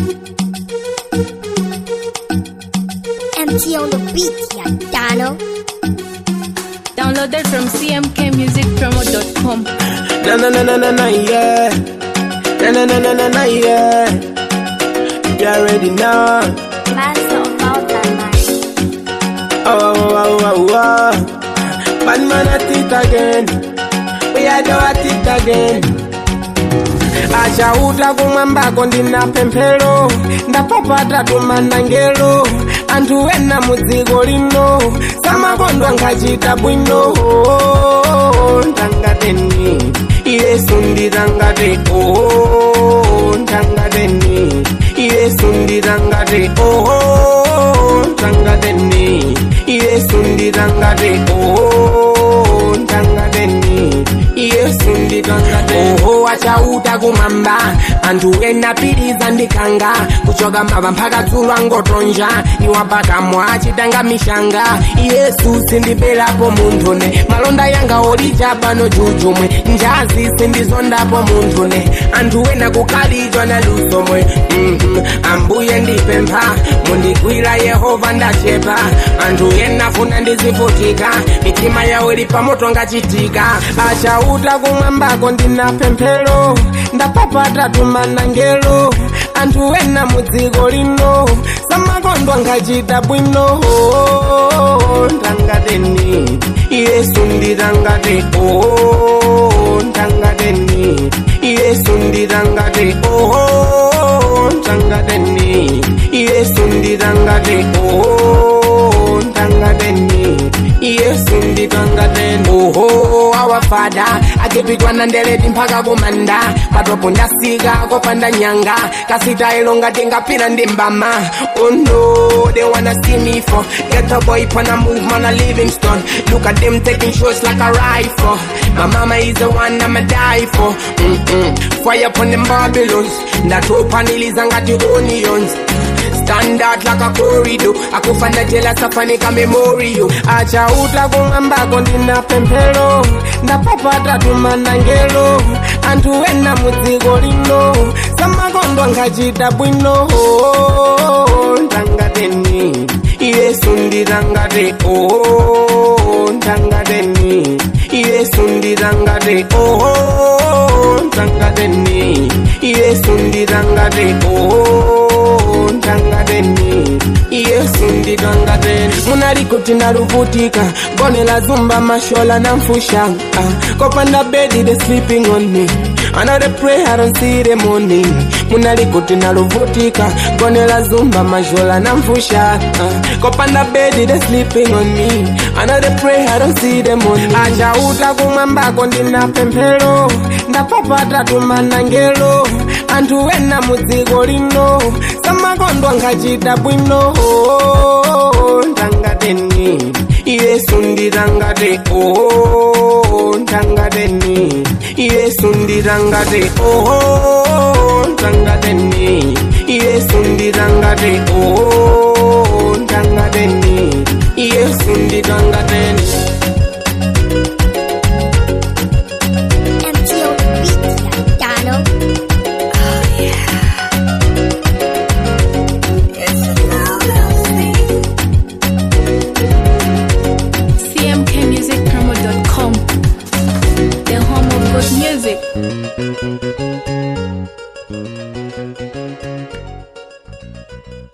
MT on the beat, yeah, Dano. Downloaded from cmkmusicpromo.com. Na na na na na na yeah. Na na na na na na yeah. You already know. Master of mountain life. Oh oh oh oh oh. Bad man at it again. We are do at it again. achauta kumwambako ndina pemphero ndapapata tumanangelo anthu ena mudziko lino samakondwa nkhachita bwino ndangateni yesu nditangate o ndangateni yesu nditangate o ndangateni yesu nditangate o ndangateni yesu nditangate oho achauta kumamba anthu ena piriza ndikanga kuchoka mava mpaka dzulo angotonja iwapakamwa achitanga mishanga yesu sindipelapo munthune malonda yanga olija pano jujumwe njazi sindizondapo munthune anthu ena kukhalidzwa na lusomwe Mhm. ambuye ndipempha mundigwira yehova ndachepa anthu ena funa ndizivutika mitima yawo ili pamoto ngachitika achauta kumwambako ndina pemphero ndapapata tumanangelo anthu ena mudziko lino samakondwa ngachita bwino ndangateni yesu nditangate o ndangateni yesu nditangate o ndangateni yesu nditangate o ndangateni yesu nditangate oho awafada akipitwana ndeleti mpaka kumanda patopo ndasika kopanda nyanga kasitailo ngati ngapita ndi mbama oh no they wanna see me for get a boy pana move man a livingstone look at them taking shots like a rifle my mama is the one i'ma die for Mm-mm. fire upon them babylons ndatopaniliza ngati onions standard like a corridor akufana jela safanika memorial achauta kumwambako ndina pemphero ndapapata tumanangelo anthu ena mudziko lino samakondwa ngachita bwino ndangateni yesu nditangate o ndangateni yesu nditangate o ndangateni yesu nditangate o ndangateni yesu nditangate munalikuti naluvutika gone la zumba mashola na mfusha ah, kopanda bedi they sleeping on me I know they pray, I don't see the morning. Munalikuti naluvutika gone la zumba mashola na mfusha ah, kopanda bedi they sleeping on me. I know they pray, I don't see the morning. Achauta kumwambako ndina pemphero ndapapata tumanangelo anthu ena mudziko lino samakondwa ngachita bwino ndangateni yesu nditangate o ndangateni yesu nditangate o ndangateni yesu nditangate o ndangateni yesu nditangateni MT on the beat, yeah, Dano. cmkmusicpromo.com. The home of good music.